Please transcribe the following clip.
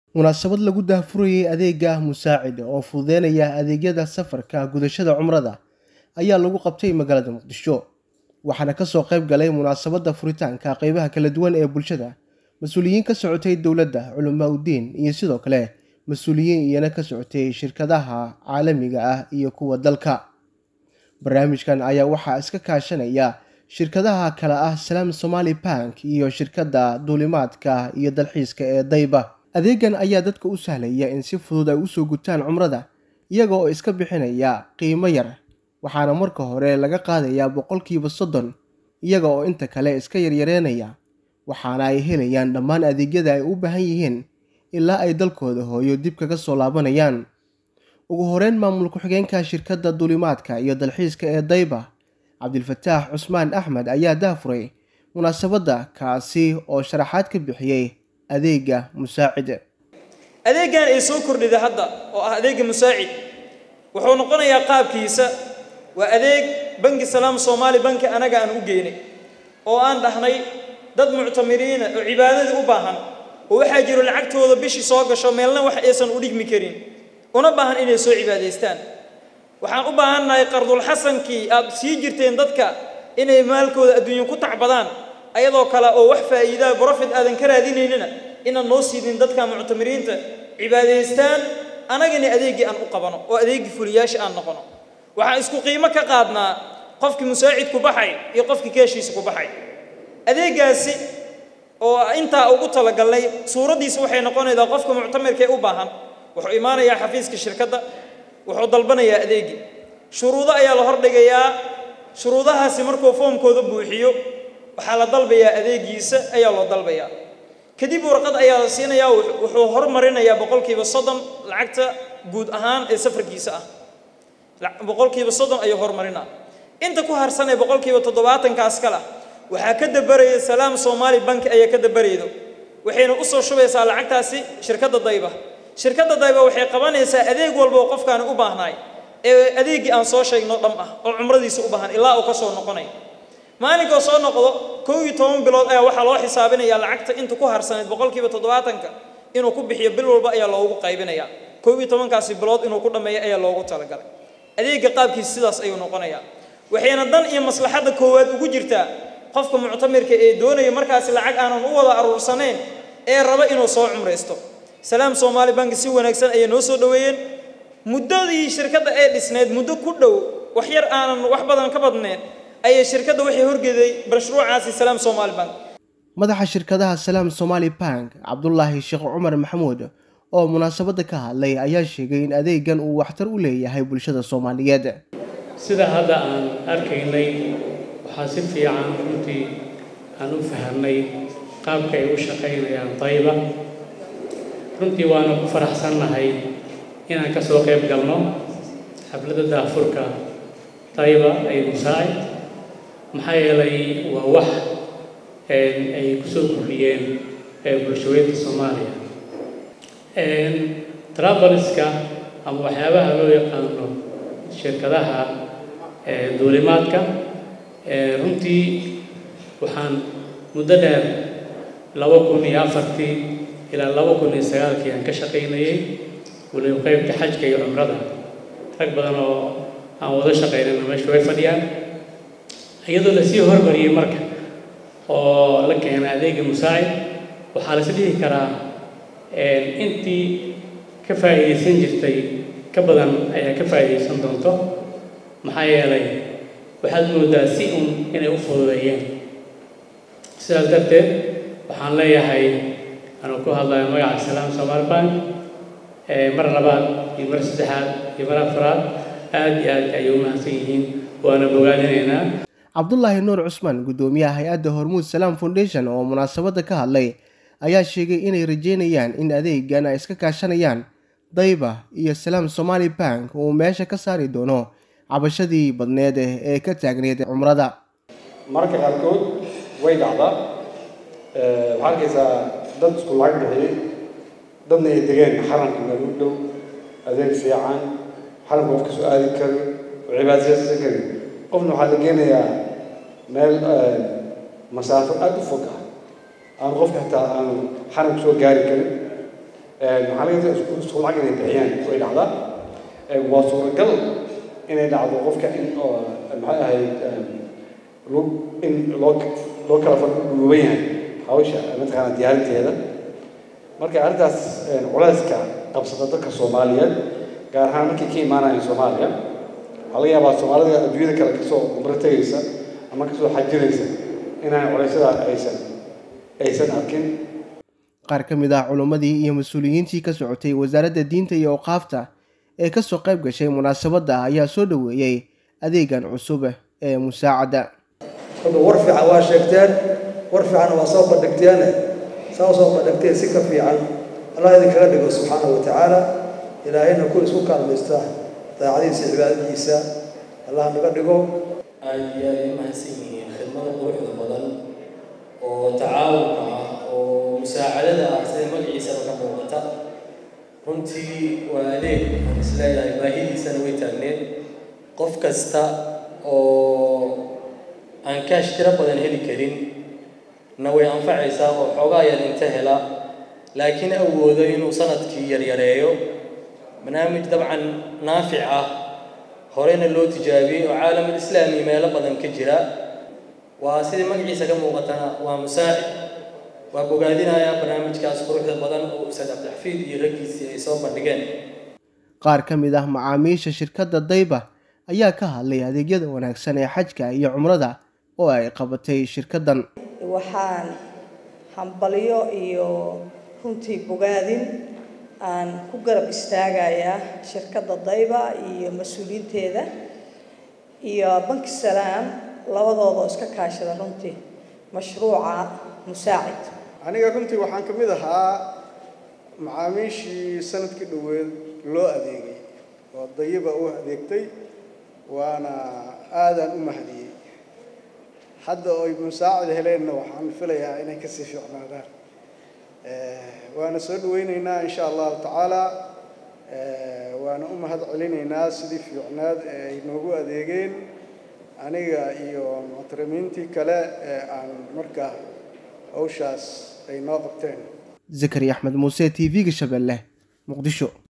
munaasabad lagu daahfurayay adeega musaacid oo fududeynaya adeegyada safarka gudashada cumrada ayaa lagu qabtay magaalada muqdisho waxaana kasoo qayb galay munaasabadda furitaanka qeybaha kala duwan ee bulshada mas-uuliyiin ka socotay dowladda culamaa udiin iyo sidoo kale mas-uuliyiin iyana ka socotay shirkadaha caalamiga ah iyo kuwa dalka barnaamijkan ayaa waxaa iska kaashanaya shirkadaha kale ah salaam somaali bank iyo shirkadda duulimaadka iyo dalxiiska ee dayba adeegan ayaa dadka u sahlaya in si fudud ay usoo gutaan cumrada iyaga oo iska bixinaya qiimo yar waxaana marka hore laga qaadayaa boqolkiiba soddon iyaga oo inta kale iska yaryareynaya waxaana ay helayaan dhammaan adeegyada ay u baahan yihiin ilaa ay dalkooda hooyo dib kaga soo laabanayaan ugu horeyn maamul ku-xigeenka shirkadda duulimaadka iyo dalxiiska ee dayba cabdilfataax cusmaan axmed ayaa daafuray munaasabadda kaasi oo sharaxaad ka bixiyey adeega musaacid adeegan ay soo kordhida hadda oo ah adeega musaacid wuxuu noqonayaa qaabkiisa waa adeeg bangi salaam soomaali banki anaga aan u geynay oo aan dhahnay dad muctamiriina oo cibaadadii u baahan oo waxaa jiro lacagtooda bishii soo gasho meelna wax aysan u dhigmi karin una baahan inay soo cibaadaystaan waxaan u baahannahay qardulxasankii aad sii jirteen dadka inay maalkooda adduunyo ku tacbadaan ayadoo kale oo wax faa'iidaa brofit aadan ka raadinaynina inaan noo siidin dadka muctamiriinta cibaadaystaan anagana adeeggii aan u qabano oo adeeggii fuliyaasha aan noqono waxaan isku qiimo ka qaadnaa qofkii musaacid ku baxay iyo qofkii keeshiisa ku baxay adeeggaasi oo intaa ugu talagalnay suuraddiisa waxay noqonaysaa qofka muctamirka ee u baahan wuxuu imaanayaa xafiiska shirkadda wuxuu dalbanayaa adeegii shuruudo ayaa la hordhigayaa shuruudahaasi markuu foomkooda buuxiyo waxaa la dalbayaa adeegiisa ayaa loo dalbayaa kadib warqad ayaa la siinayaa wuxuu hormarinayaa boqolkiiba soddon lacagta guud ahaan ee safarkiisa ah boqolkiiba soddon ayuu hormarinaa inta ku harsan ee boqolkiiba toddobaatankaas kale waxaa ka dabaraya salaam soomaali banki ayaa ka dabaraydo waxayna u soo shubaysaa lacagtaasi shirkadda dayba shirkadda dayba waxay qabanaysaa adeeg walba oo qofkaani u baahnaay ee adeeggii aan soo sheegno dham ah oo cumradiisa u baahan ilaa uu ka soo noqonay maalinkoo soo noqdo kow iyo toban bilood ayaa waxaa loo xisaabinayaa lacagta inta ku harsaneyd boqolkiiba toddobaatanka inuu ku bixiyo bil walba ayaa loogu qaybinayaa kow iyo tobankaasi bilood inuu ku dhammeeyo ayaa loogu talagalay adeegga qaabkiisa sidaas ayuu noqonayaa waxayna dan iyo maslaxadda koowaad ugu jirtaa qofka muctamirka ee doonaya markaasi lacag aanan u wada aruursanayn ee raba inuu soo cumraysto salaam soomaali banki si wanaagsan ayay noo soo dhoweeyeen muddadii shirkadda ee dhisneed muddo ku dhow wax yar aanan wax badan ka badneen ayay shirkadda waxay horgeeday mashruucaasi salaam soomaali bank madaxa shirkadaha salaam somaali bank cabdulaahi sheekh cumar maxamuud oo munaasabadda ka hadlay ayaa sheegay in adeegan uu waxtar u leeyahay bulshada soomaaliyeed sida hadda aan arkaynay waxaa si fiican runtii aan u fahamnay qaabka ay u shaqaynayaan dayba runtii waanu ku faraxsannahay inaan ka soo qayb galno xafladda daafurka dayba ay musaacid maxaa yeelay waa wax ay ku soo kordhiyeen bulshaweynta soomaaliya trabaliska ama waxyaabaha loo yaqaano shirkadaha duulimaadka runtii waxaan muddo dheer laba kun iyo afartii ilaa laba kun iyo sagaalkii aan ka shaqaynayay waliba qeybta xajka iyo cumrada rag badan oo aan wada shaqaynayna meesha way fadhiyaan iyadoo lasii hormariyey marka oo la keenay adeega musaacid waxaa lais dhihi karaa intii ka faa'iidaysan jirtay ka badan ayaa ka faa'iidaysan doonto maxaa yeelay waxaad moodaa si un inay u fududeeyeen sidaas darteed waxaan leeyahay anuu ku hadlayo magaca salaam somaali bank mar labaad iyo mar saddexaad iyo mar afraad aad iyo aad ayay u mahadsan yihiin waana bogaadinaynaa cabdulaahi nuur cusmaan guddoomiyaha hay-adda hormuud salaam foundation oo munaasabadda ka hadlay ayaa sheegay inay rajeynayaan in adeegan ay iska kaashanayaan dayba iyo salaam somaali bank uu meesha ka saari doono cabashadii badneed ee ka taagneyd cumrada mararka qaarkood way dhacdaa waxaa arkaysaa dad isku lacag bixiyey dadna ay degeen xaramka meel u dhow adeeg fiican xaramka qof kasoo aadi karin oo cibaadaysan karin qofna waxaa la geenayaa meel masaafo aada u fog ah aan qofka xitaa aanu xaramka soo gaari karin maxaa laga yaabaa isku isku lacag inay bixiyaan way dhacdaa waa suuragal inay dhacdo qofka in oo maxay ahayd loo in loo loo kala fadhuuban yahay hawsha mataqaana diyaarinteeda marka arrintaas culayska qabsata dadka soomaaliyeed gaar ahaan markay ka imaanayaan soomaaliya waxaa laga yaabaa soomaalida adduunyada kale kasoo umro tegaysa ama kasoo xajinaysa inaan culaysyada aysan aysan arkin qaar ka mid ah culummadii iyo mas-uuliyiintii ka socotay wasaaradda diinta iyo awqaafta ee kasoo qayb gashay munaasabadda ayaa soo dhoweeyey adeegan cusub ee musaacadda kolka war fiican waa sheegteen war fiican waa soo bandhigteene saa soo bandhigteen si ka fiican allah idinkaga dhigo subxaana wa tacaala ilaahayna ku isku kaalmaysta daacadiisa cibaadadiisa allah naga dhigo aad iyo aad ay mahadsan yihiin khidmada quruxda badan oo tacaawunka ah oo musaacadada ah sida magaciisaba ka muuqata runtii waa adeeg aan isleeyahay baahidiisana way taagneed qof kasta oo aan kaash tiro badan heli karin na way anfacaysaa oo xoogaa yar inta hela laakiin awoodo inuu sanadkii yaryareeyo barnaamij dabcan naafic ah horena loo tijaabiyey oo caalamul islaami meelo badan ka jira waa sidii magaciisa ka muuqatana waa musaacid waa bogaadinayaa barnaamijkaas quruxda badan oo ustaad cabdixafiid iyo raggiisii ay soo bandhigeen qaar ka mid ah macaamiisha shirkadda dayba ayaa ka hadlay adeegyada wanaagsan ee xajka iyo cumrada oo ay qabatay shirkaddan waxaan hambalyo iyo runtii bogaadin aan ku garab istaagayaa shirkadda dayba iyo mas-uuliyiinteeda iyo banki salaam labadooda oo iska kaashada runtii mashruuca musaacid aniga runtii waxaan ka mid ahaa macaamiishii sanadkii dhoweed loo adeegay oo dayiba u adeegtay waana aadaan u mahadiyey hadda oy musaacid heleenna waxaan filayaa inay kasii fiicnaadaan waana soo dhaweyneynaa insha allahu tacaala waana u mahad celinaynaa sidii fiicnaad ee ay noogu adeegeen aniga iyo muctarimiintii kale ee aan markaa hawshaas ay noo qabteen zakari axmed muuse t v-ga shabeelle muqdisho